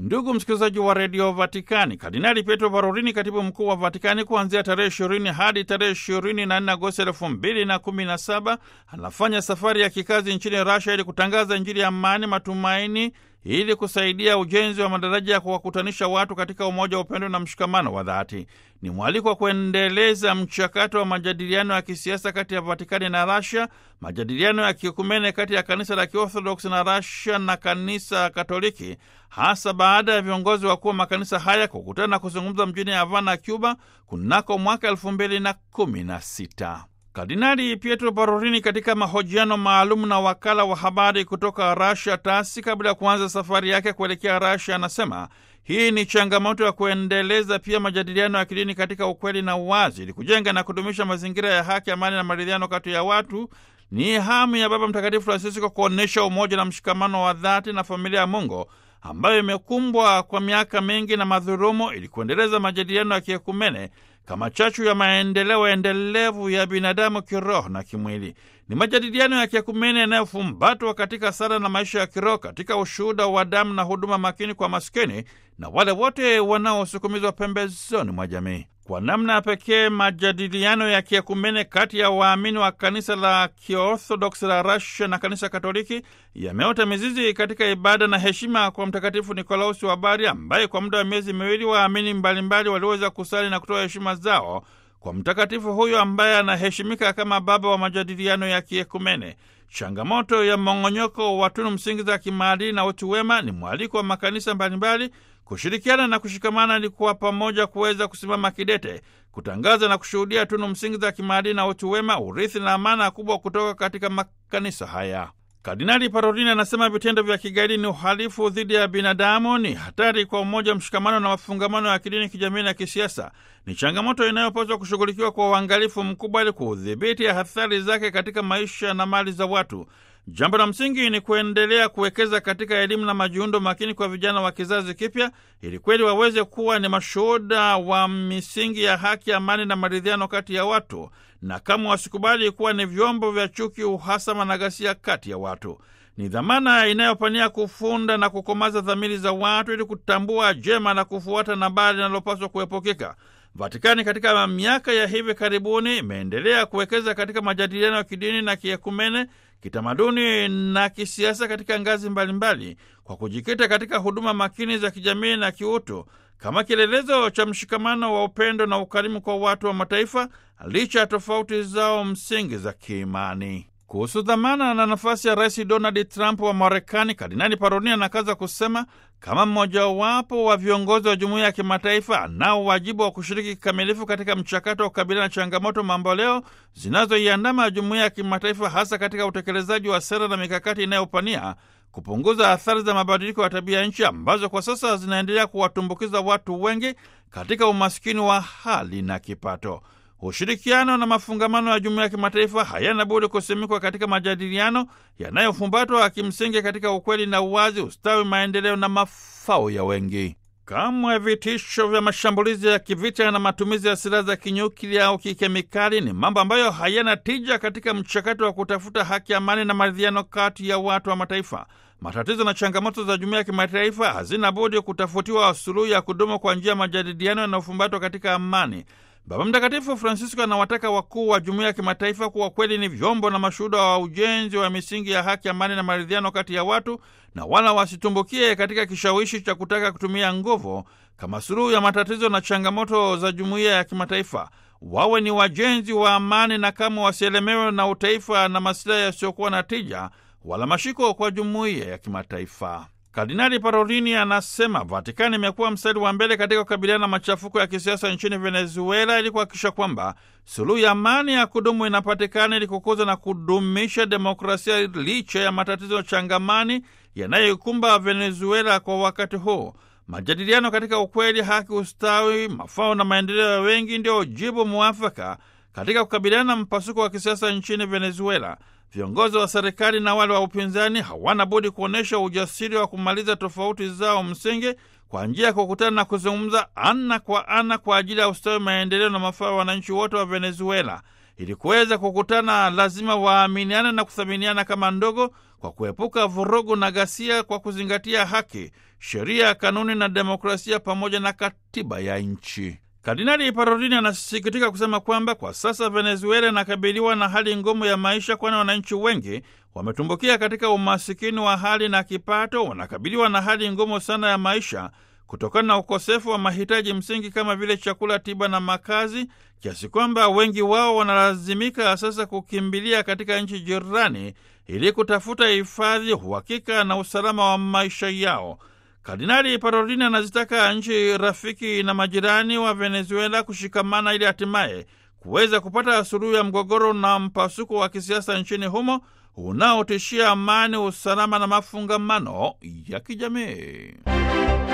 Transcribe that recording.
Ndugu msikilizaji wa redio Vatikani, Kardinali Pietro Parolini, katibu mkuu wa Vatikani, kuanzia tarehe ishirini hadi tarehe ishirini na nne Agosti elfu mbili na kumi na saba anafanya safari ya kikazi nchini Rasha ili kutangaza Injili ya amani, matumaini, ili kusaidia ujenzi wa madaraja ya kuwakutanisha watu katika umoja wa upendo na mshikamano wa dhati. Ni mwaliko wa kuendeleza mchakato wa majadiliano ya kisiasa kati ya Vatikani na Rasia, majadiliano ya kiekumene kati ya kanisa la Kiorthodoksi na Rasia na kanisa Katoliki, hasa baada ya viongozi wakuu wa makanisa haya kukutana na kuzungumza mjini Havana, Cuba, kunako mwaka elfu mbili na kumi na sita. Kardinali Pietro Parolini katika mahojiano maalum na wakala wa habari kutoka Rasia TASI kabla ya kuanza safari yake kuelekea Rasia anasema hii ni changamoto ya kuendeleza pia majadiliano ya kidini katika ukweli na uwazi, ili kujenga na kudumisha mazingira ya haki, amani na maridhiano kati ya watu. Ni hamu ya Baba Mtakatifu Francisco kuonyesha umoja na mshikamano wa dhati na familia ya Mungu ambayo imekumbwa kwa miaka mingi na madhurumu, ili kuendeleza majadiliano ya kiekumene kama chachu ya maendeleo endelevu ya binadamu kiroho na kimwili. Ni majadiliano ya kiekumene yanayofumbatwa katika sala na maisha ya kiroho, katika ushuhuda wa damu na huduma makini kwa maskini na wale wote wanaosukumizwa pembezoni mwa jamii. Kwa namna ya pekee majadiliano ya kiekumene kati ya waamini wa kanisa la Kiorthodoksi la Russia na kanisa Katoliki yameota mizizi katika ibada na heshima kwa Mtakatifu Nikolausi wa Bari, ambaye kwa muda wa miezi miwili waamini mbalimbali waliweza kusali na kutoa heshima zao kwa mtakatifu huyo ambaye anaheshimika kama baba wa majadiliano ya kiekumene. Changamoto ya mmong'onyoko wa tunu msingi za kimaadili na utu wema ni mwaliko wa makanisa mbalimbali kushirikiana na kushikamana ili kuwa pamoja kuweza kusimama kidete kutangaza na kushuhudia tunu msingi za kimaadili na utu wema, urithi na amana kubwa kutoka katika makanisa haya. Kardinali Parolini anasema vitendo vya kigaidi ni uhalifu dhidi ya binadamu, ni hatari kwa umoja, mshikamano na mafungamano ya kidini, kijamii na kisiasa. Ni changamoto inayopaswa kushughulikiwa kwa uangalifu mkubwa ili kudhibiti athari zake katika maisha na mali za watu. Jambo la msingi ni kuendelea kuwekeza katika elimu na majiundo makini kwa vijana wa kizazi kipya, ili kweli waweze kuwa ni mashuhuda wa misingi ya haki, amani na maridhiano kati ya watu, na kama wasikubali kuwa ni vyombo vya chuki, uhasama na ghasia kati ya watu. Ni dhamana inayopania kufunda na kukomaza dhamiri za watu ili kutambua jema na kufuata na baya linalopaswa kuepukika. Vatikani katika miaka ya hivi karibuni imeendelea kuwekeza katika majadiliano ya kidini na kiekumene, kitamaduni na kisiasa katika ngazi mbalimbali mbali, kwa kujikita katika huduma makini za kijamii na kiutu kama kielelezo cha mshikamano wa upendo na ukarimu kwa watu wa mataifa licha ya tofauti zao msingi za kiimani. Kuhusu dhamana na nafasi ya Rais Donald Trump wa Marekani, Kardinali Parolini anakaza kusema kama mmojawapo wa viongozi wa jumuiya ya kimataifa anao wajibu wa kushiriki kikamilifu katika mchakato wa kukabiliana na changamoto mamboleo zinazoiandama jumuiya ya kimataifa, hasa katika utekelezaji wa sera na mikakati inayopania kupunguza athari za mabadiliko ya tabia nchi ambazo kwa sasa zinaendelea kuwatumbukiza watu wengi katika umaskini wa hali na kipato. Ushirikiano na mafungamano ya jumuiya ya kimataifa hayana budi kusimikwa katika majadiliano yanayofumbatwa kimsingi katika ukweli na uwazi, ustawi, maendeleo na mafao ya wengi. Kamwe vitisho vya mashambulizi ya kivita na matumizi ya silaha za kinyuklia au kikemikali ni mambo ambayo hayana tija katika mchakato wa kutafuta haki, amani na maridhiano kati ya watu wa mataifa. Matatizo na changamoto za jumuiya ya kimataifa hazina budi kutafutiwa suluhu ya kudumu kwa njia ya majadiliano yanayofumbatwa katika amani. Baba Mtakatifu Francisco anawataka wakuu wa jumuiya ya kimataifa kuwa kweli ni vyombo na mashuhuda wa ujenzi wa misingi ya haki, amani na maridhiano kati ya watu, na wala wasitumbukie katika kishawishi cha kutaka kutumia nguvu kama suluhu ya matatizo na changamoto za jumuiya ya kimataifa. Wawe ni wajenzi wa amani na kama wasielemewe na utaifa na masilahi yasiyokuwa na tija wala mashiko kwa jumuiya ya kimataifa. Kardinali Parolini anasema Vatikani imekuwa mstari wa mbele katika kukabiliana na machafuko ya kisiasa nchini Venezuela ili kuhakikisha kwamba suluhu ya amani ya kudumu inapatikana ili kukuza na kudumisha demokrasia licha ya matatizo changamani yanayoikumba Venezuela kwa wakati huu. Majadiliano katika ukweli, haki, ustawi, mafao na maendeleo ya wengi ndio jibu mwafaka katika kukabiliana na mpasuko wa kisiasa nchini Venezuela. Viongozi wa serikali na wale wa upinzani hawana budi kuonyesha ujasiri wa kumaliza tofauti zao msingi kwa njia ya kukutana na kuzungumza ana kwa ana kwa ajili ya ustawi, maendeleo na mafao ya wananchi wote wa Venezuela. ili kuweza kukutana, lazima waaminiane na kuthaminiana kama ndogo, kwa kuepuka vurugu na ghasia, kwa kuzingatia haki, sheria, kanuni na demokrasia pamoja na katiba ya nchi. Kardinali Parolini anasikitika kusema kwamba kwa sasa Venezuela inakabiliwa na hali ngumu ya maisha, kwani wananchi wengi wametumbukia katika umasikini wa hali na kipato, wanakabiliwa na hali ngumu sana ya maisha kutokana na ukosefu wa mahitaji msingi kama vile chakula, tiba na makazi, kiasi kwamba wengi wao wanalazimika sasa kukimbilia katika nchi jirani ili kutafuta hifadhi, uhakika na usalama wa maisha yao. Kardinali Parolini anazitaka nchi rafiki na majirani wa Venezuela kushikamana ili hatimaye kuweza kupata suluhu ya mgogoro na mpasuko wa kisiasa nchini humo unaotishia amani, usalama na mafungamano ya kijamii.